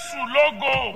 jésù lógo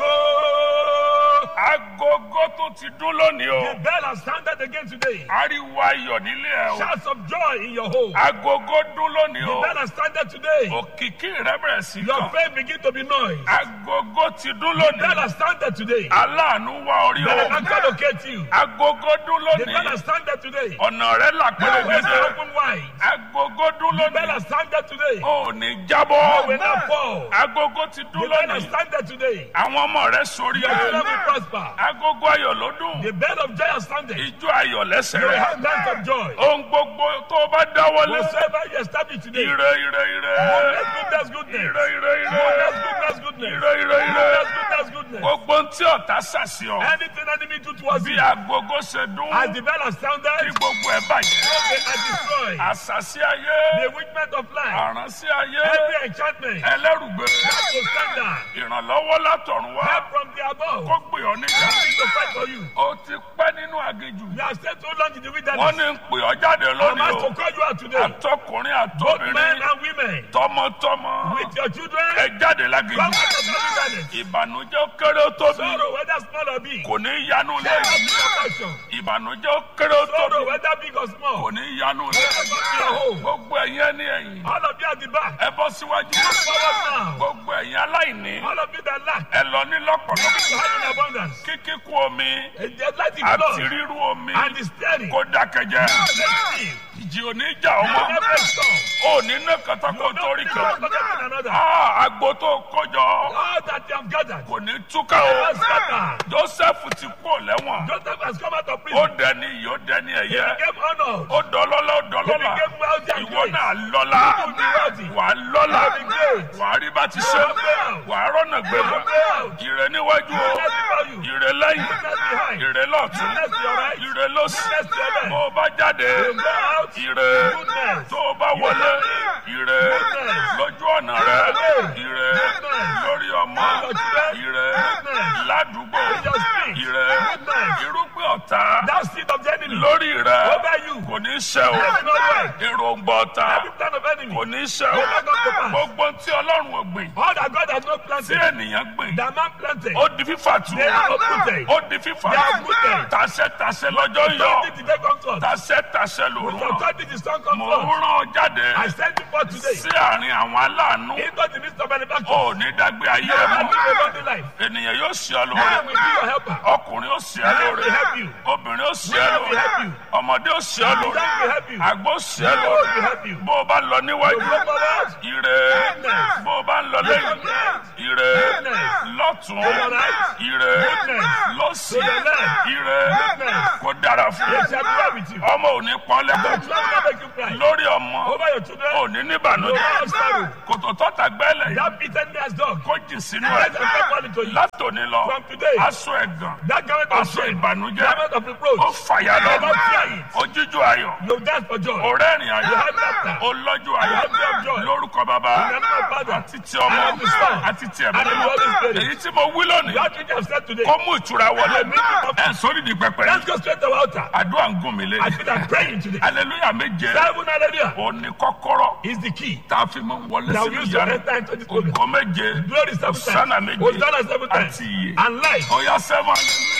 Ogo! agogo tó ti dún lónìí The o bell has sounded again today. ariwo ayọ̀ nílé ẹ o Shouts of joy in your home. agogo dún lónìí The o bell has sounded today. òkìkí rẹ bẹ̀rẹ̀ sí Your kàn faith begin to be noise. agogo ti dún The bell lónìí has sounded today. aláàánú wá orí Bell o has not locate you. agogo dún The bell lónìí has sounded today. ọ̀nà rẹ là Your ways are pẹ̀lẹ́gẹ́dẹ́ open wide. agogo dún The bell lónìí has sounded today. ò ní You jábọ́ will not fall. agogo ti The dún bell has lónìí sounded today. àwọn ọmọ rẹ sórí Your children ẹ will prosper. agogo ayọ̀ ló dún The bell of joy has sounded. ijó ayọ̀ lẹ́sẹ̀ You will rẹ have times of joy. ohun gbogbo tó o bá dáwọ́lé Whatsoever you establish today. ire ire ire Goodness, goodness, goodness. ire ire ire Goodness, goodness, goodness. ire ire ire Goodness, goodness, goodness. gbogbo tí ọ̀tá ṣàṣì ọ Anything enemy do towards bí you, agogo ṣe dún as the bell has kí sounded, gbogbo ẹ bàjẹ́ they are destroyed. àṣàṣì ayé The witchment of life, àránṣì ayé every enchantment, ẹlẹ́rùgbé that will stand down. ìrànlọ́wọ́ látọ̀run wá Help from the above. kó gbé ọ níjà Nothing to fight for you. ó ti pẹ́ nínú aginjù You have stayed so long in the wọ́n wilderness. ní ń pè ọ́ jáde I'm lónìí asked o to call you out today. àtọkùnrin Both men àtobìnrin and women, tọmọtọmọ with your children, ẹ jáde come láginjù out of the wilderness. ìbànújẹ́ ó kéré ó tóbi Sorrow, whether small or big, kò ní yanu shall lé not be your portion. ìbànújẹ́ ó kéré ó Sorrow, tóbi whether big or kò small, ní yanu lé shall not be your home. gbogbo ẹ̀yin ẹni ẹ̀yìn All of you at the back, ẹ bọ́ síwájú forward now. gbogbo ẹ̀yin aláìní All of you that lack, ẹ lọ ní lọ́pọ̀lọpọ̀ you have in abundance. kíkíkú omi And the light is àti blood rírú omi and the steady. kó dákẹ́jẹ́ Let's see. ìjì oníjà ọmọ Never stop. ò ní ná kàtàkó torí Don't kan forget one another. Ah, agbo tó kọjọ All that you have gathered. kò ní túká o Never scatter. joseph ti kú lẹ́wọ̀n Joseph has come out of ó prison. dẹni iyì ó dẹni He ẹ̀yẹ became honored. ó dọlọ́lá ó He dọlọ́lá became wealthy and ìwọ great. náà lọ́lá You will be wealthy. wà á lọ́lá You will be great. wà á rí bá ti ṣe You will be out. wà á rọ́nà gbégbá You will be out. ìrẹ níwájú o Goodness before you. ìrẹ lẹ́yìn Goodness behind. ìrẹ lọ́tún Goodness to your right. ìrẹ lọ́sì Goodness to your left. bó o bá jáde You go out. ìrẹ Goodness. tó o bá wọlé ìrẹ Goodness. lójú ọ̀nà rẹ ìrẹ Goodness. lórí ọmọ Your children. ìrẹ Goodness. ládùúgbò In your street. ìrẹ Goodness. irúgbìn ọ̀tá That seed of the enemy. lórí rẹ Over you. kò ní ṣẹ o Let it not work. èròǹgbà ọ̀tá Every plan of enemy. kò ní ṣẹ o Will not come to pass. gbogbo tí ọlọ́run ò gbìn All that God has not tí planted. ènìyàn gbìn That man planted. ó di fífà tù They are uprooted. ó di fífà They are tù uprooted. tàṣẹ tàṣẹ lọ́jọ́ yọ Authority today comes to us. tàṣẹ tàṣẹ With lòrùn authority the sun comes mo to ń us. rán ọ jáde I send you forth today. sí àárín àwọn aláàánú Into the midst of manufacturing. ó ní dàgbé ayé ẹ I mọ́ live a godly life. ènìyàn yóò ṣe ọ I lóore will be your helper. ọkùnrin ó ṣe ọ I lóore will help you. obìnrin ó ṣe ọ I will help lóore you. ọmọdé ó ṣe ọ I lóore will help you. àgbo ṣe ọ I will lóore help you. bó o bá lọ níwájú Go forward. ire Goodness. bó o bá ń lọ lẹ́yìn ire Goodness. lọ́tún To your right. ire Goodness. lọ́sì To your left. ire Goodness. kó dára fún Yes, I will be with you. ọmọ ò ní pọ́n The lẹ́kọ̀ọ́ children will make you cry. lórí ọmọ Over your children. ò ní No níbànújẹ́ more sorrow. kòtò tọ́ta gbẹ́lẹ̀ yìí That bitterness dog. kó jìn sínú Let ẹ̀ them take money to you. látòní lọ From today. aṣọ ẹ̀gàn That garment of aṣọ shame. ìbànújẹ́ Garment of ó reproach. fàyà You will lọ not fear it. ojíjú ayọ̀ You dance for joy. ọ̀rẹ́rìn You ayọ̀ have laughter. olọ́jú ayọ̀ You have joy of joy. lórúkọ bàbá In the name of Father. àti ti ọmọ And of the Son. àti ti ẹ̀mí And of the mímọ́. Holy Spirit. èyí tí mo wí lónìí That which I have said today. kó mú ìtura wọlé And make it up. ẹ̀ sórí di pẹpẹ Let's go straight to our altar. àdúrà ń gùn mí lé I feel like praying today. aleluya méje Seven hallelujah òní kọ́kọ́rọ́ is the key. tá a fi mú wọlé That sínú we use to ìyanu enter into this program. ògo méje Glory seven Hosanna times. méje Hosanna seven times. àti iye And life. ọ̀yá sẹ́wọ̀n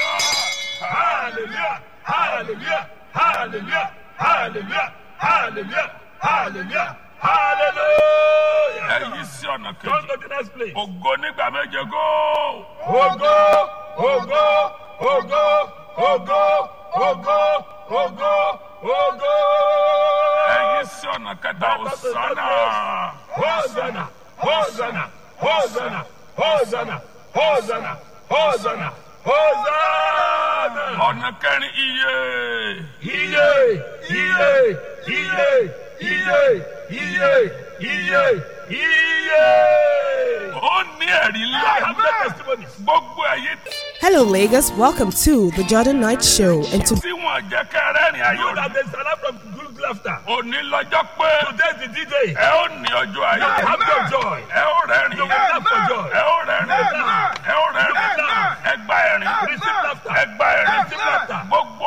Hallelujah. Hallelujah. Hallelujah. Hallelujah. Hallelujah. Hallelujah. Hallelujah. ẹ̀yí sí ọ̀nà Come kejì to the next place. ògo nígbà méje góò. Ogo, ogo, ogo, ogo, ogo, ogo, ogo. ẹ̀yí sí ọ̀nà kẹta òsánà. Hosanna, Hosanna, Hosanna, Hosanna, Hosanna, Hosanna, Hosanna. ọ̀nà kẹrin iye. Iye, iye, iye, iye, iye, iye, iye. ó ní ẹ̀rí I ńlá. have the testimonies. gbogbo ẹ̀yí Hello, Lagos. Welcome to the Jordan Night Show. And to tí wọ́n jẹ́ kẹrẹ́rìn You ayọ̀ that rẹ̀. there's a lot from good laughter. òní lọ́jọ́ pé Today is the D-Day. ẹ ó ní ọjọ́ ayọ̀. I have your joy. ẹ ó rẹ́rìn. You will laugh for joy. ẹ ó rẹ́rìn. ẹ ó rẹ́rìn. ẹ gba ẹ̀rín. Receive laughter. ẹ gba ẹ̀rín. Receive laughter. gbogbo ọ̀nà tó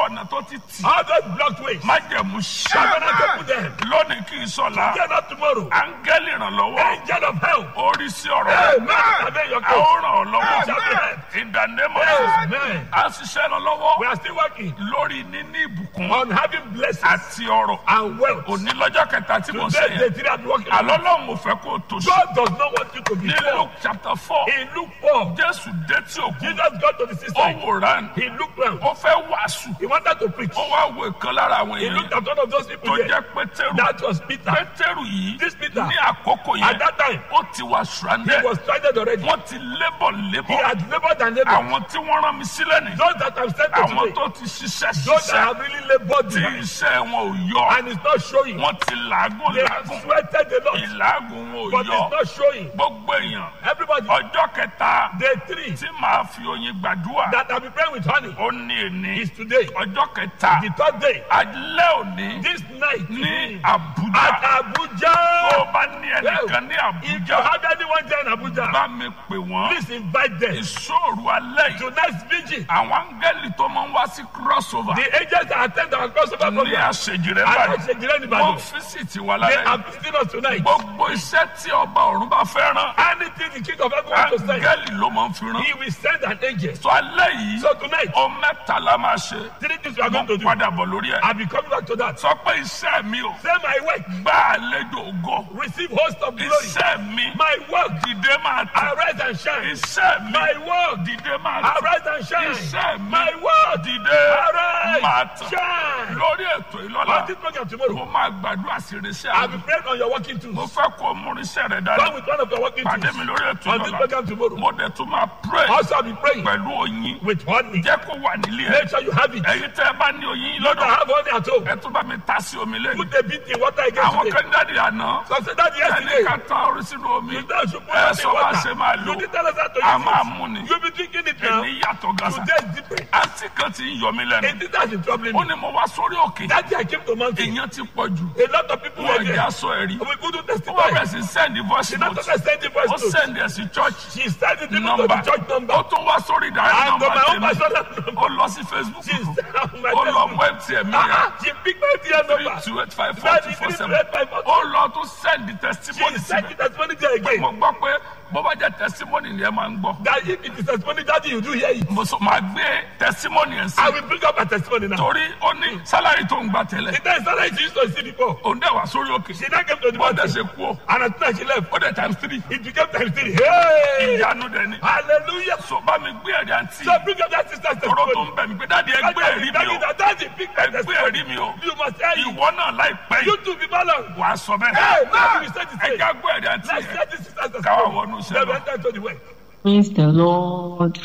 títì All those blocked ways. májẹ̀mú Tabernacle ṣẹ́ put them. lónìí kì í sọ̀la Get up tomorrow. áńgẹ́lì ìrànlọ́wọ́ Angel of help. orí sí ọ̀rọ̀ Amen. rẹ̀ Amen. Your a ó case. ràn ọ́ lọ́wọ́ Shall be helped. in the name of Jesus Amen. a ṣiṣẹ́ lọ lọ́wọ́ We are still working lórí níní ìbùkún on having blessings àti ọrọ̀ and wealth. òní lọ́jọ́ kẹta tí mo ṣe Today, yẹn the three are working. on àlọ́ lọ́hùn mo fẹ́ kó o tó ṣe God does not want you to be ní poor. Luke chapter four He looked poor. Jésù dé tí òkú Jesus got to the ó seaside. wòran He looked round. ó fẹ́ wàásù He wanted to preach. ó wá wo ìkan lára àwọn He èèyàn looked at one of those tó people there. jẹ́ Pétérù That was Peter. Pétérù yìí This Peter. ní àkókò At yẹn that time, ó ti wà he stranded was stranded already. wọ́n ti lébọ̀ He lébọ̀ had labored and labored. àwọn tí wọ́n rán mi sílẹ̀ ní Those that have sent to àwọn today, tó ti ṣiṣẹ́ those that ṣiṣẹ́ have really labored tí behind, iṣẹ́ wọn ò yọ and it's not showing. wọ́n ti làágùn They have làágùn sweated a lot, ìlàágùn wọn ò but yọ it's not showing. gbogbo èèyàn Everybody, ọjọ́ kẹta day three tí màá fi oyin gbàdúrà that have been praying with honey ó ní èní is today. ọjọ́ kẹta The third day, alẹ́ òní this night, ní at Àbújá tó Abuja. o bá ní ẹnìkan ní If you Àbújá have anyone there in Abuja, bá mi pè wọ́n please invite them. ìṣòro alẹ́ yìí Tonight's vigil, àwọn áńgẹ́lì tó máa ń wá sí crossover the agents that attend our crossover ní program, àṣejìrẹ́ and báyìí Oshejire wọ́n Nìbàdàn, físìtì wà they lálẹ́ are yìí visiting us tonight. gbogbo iṣẹ́ tí ọba ọ̀run bá fẹ́ rán Anything the king of heaven wants to send, áńgẹ́lì ló máa ń fi rán he will send an angel. tó alẹ́ yìí So tonight, ó mẹ́ta la máa ṣe three things we are wọ́n going to do. padà bọ̀ lórí ẹ̀ I'll be coming back to that. sọ pé iṣẹ́ mi ò Say my work, gbá àlejò ògo receive host of glory. iṣẹ́ mi My work, dìde máa tẹ̀ arise and shine. iṣẹ́ mi My work, dìde máa tẹ̀ arise and iṣẹ́ shine. mi My work, dìde máa arise, tẹ̀ shine. lórí ètò ìlọ́la On this program tomorrow, mo máa gbàdúrà sí irinṣẹ́ I'll àmì be praying on your working tools. mo fẹ́ kó o mú irinṣẹ́ rẹ dání Come with one of your working pàdé tools. mi lórí ètò On this ìlọ́la program tomorrow. mo dẹ̀ tún máa pray Also, I'll be praying pẹ̀lú oyin with honey. jẹ́ kó wà nílé ẹ̀ Make sure you have it. ẹ̀yin tẹ́ ẹ bá ní oyin I lọ́dọ̀ have honey at home. ẹ tún bá mi ta sí omi lẹ́nu Put a bit in water again àwọn today. kẹ́ńdàdì àná So say that ẹni yesterday. ká tán orí sínú omi You don't should put ẹ it in sọ bá ṣe water. máa lò You did tell us how to a use máa it. mú ni You'll be drinking it now. èmi yàtọ̀ gàṣà Today is different. àǹtí kan ti ń yọ mí lẹ́nu It is that is troubling ó me. ní mo wá sórí òkè That day I came to mountain. èèyàn ti pọ̀ jù A lot of people were wọ́n there. ìjà sọ ẹ̀rí We couldn't ó wá testify. bẹ̀rẹ̀ sí send voice She not note just send the voice ó note. send ẹ̀ sí church She sent it even to number the church number. ó tún wá sórí ìdarí And to number my own tèmi personal ó number. lọ sí Facebook She sent on my ó lọ Facebook. mú MTN mi yẹn Ah, She picked my dear three number. two eight five four That two is four three seven red five four. ó lọ tún send the testimony She sent síbẹ̀ the testimony there again. mo gbọ́ pé bó bá jẹ́ testimony ni ẹ máa ń gbọ́ That if it is testimony that you do hear it. mo sọ máa gbé testimony ẹ̀ sí I will bring up a testimony now. torí ó ní sálárì tó ń gbà tẹ́lẹ̀ The time started she used to see before. òun dẹ̀ wá sórí òkè She now came to the bọ́dẹ̀ mountain. ṣe kú ó And as soon as she left, ó dẹ̀ times three it became times three. Hey! ìyanu dẹ̀ ni Hallelujah. so bá mi gbé ẹ̀rí àǹtí So bring up that sister's tọrọ tó testimony. ń bẹ̀ mí pé dáàdi ẹ gbé ẹ̀rí mi o Daddy, daddy, daddy, pick my ẹ gbé testimony. ẹ̀rí mi o You must hear it. ìwọ náà láìpẹ́ You yìí too be balanced. wà á sọ bẹ́ẹ̀ Hey, now you say the ẹ same. já gbé ẹ̀rí àǹtí Let's yẹn hear this sister's káwá testimony. wọnú iṣẹ́ Then we lọ. enter into the way. Praise the Lord.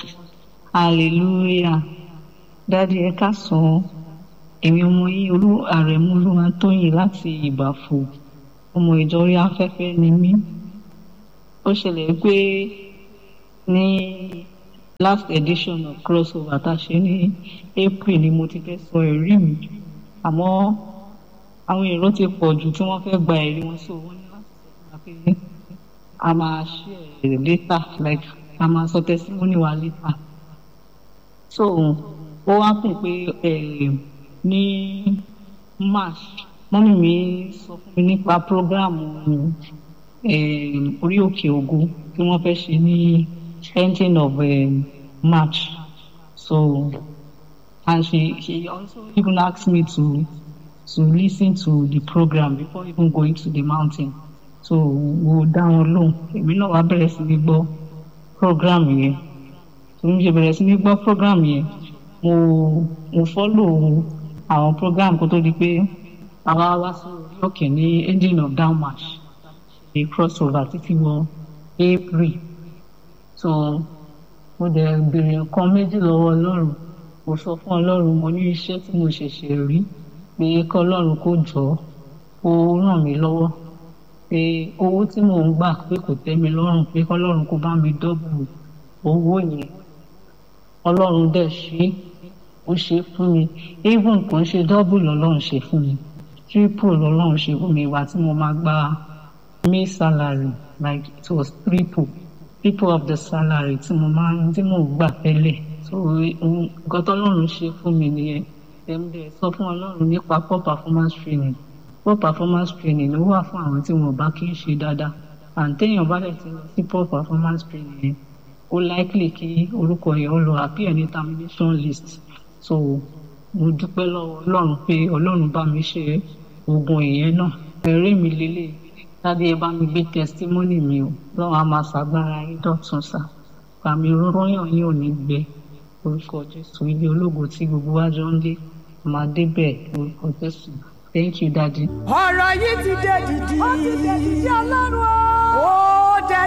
Hallelujah. Dádì ẹ káàsán. Èmi ọmọ yín olú àrẹ̀mú Olúwatóyìn láti Ìbàfò. Ọmọ ìjọ orí afẹ́fẹ́ ni mí. Ó ṣẹlẹ̀ pé ní last edition of crossover tá a ṣe ní April ni mo ti fẹ́ sọ ẹ̀rí mi. Àmọ́ àwọn èrò ti pọ̀ jù tí wọ́n fẹ́ gba ẹ̀rí wọn sí owó ní láti sọ fún wa pé a máa share later like a máa sọ testimony wa later so ó wá kùn pé eh, ní march mọ́mí mi sọ fún mi nípa programu eh, orí òkè ògo tí wọ́n fẹ́ ṣe ní ending of eh, march so and she she also even asked me to to listen to the program before even going to the mountain so mo dá wọn lóhùn èmi náà wá bẹ̀rẹ̀ sí ní gbọ́ program yẹn tó ń ṣe bẹ̀rẹ̀ sí ní gbọ́ program yẹn mo mo follow àwọn program kó tó di pé àwa wá sí orí òkè ní ending of down march the crossover títí wọ april so mo dẹ̀ béèrè nǹkan méjì lọ́wọ́ ọlọ́run mo sọ fún ọlọ́run mo ní iṣẹ́ tí mo ṣẹ̀ṣẹ̀ rí pé kọ́ ọlọ́run kó jọ ó ràn mí lọ́wọ́ pé owó tí mò ń gbà pé kò tẹ́ mi lọ́rùn pé kọ́lọ́run kó bá mi dọ́bù owó yẹn ọlọ́run dẹ̀ ṣe ó ṣe fún mi even kò ń ṣe dọ́bù lọ́lọ́run ṣe fún mi triple lọ́lọ́run ṣe fún mi ìwà tí mo máa gba may salary like it was triple triple of the salary tí mo máa ń tí mò ń gbà tẹ́lẹ̀ so nǹkan tọ́lọ́run ṣe fún mi nìyẹn tẹ̀m̀dẹ̀ sọ fún ọlọ́run nípa poor performance training poor performance training ló wà fún àwọn tí wọn bá kí ń ṣe dáadáa àǹtẹ̀yìn bá dẹ̀ ti lọ sí poor performance training yẹn ó likely kí orúkọ yẹn ó lọ appear ní termination list so mo dúpẹ́ lọ́wọ́ ọlọ́run pé ọlọ́run bá mi ṣe oògùn ìyẹn náà ẹ̀rí mi lélẹ̀ dáadé ẹ bá mi gbé testimony mi o lọ́wọ́ a máa ṣàgbára yín dọ̀tun sá pàmì rọ́yàn yín ò ní gbẹ orúkọ jésù ilé ológo tí gbogbo wa jọ ń lé máa débẹ̀ orúkọ jésù thank you daddy. ọ̀rọ̀ yìí ti dé dìdì. ó ti dé dìdì ọlọ́run o.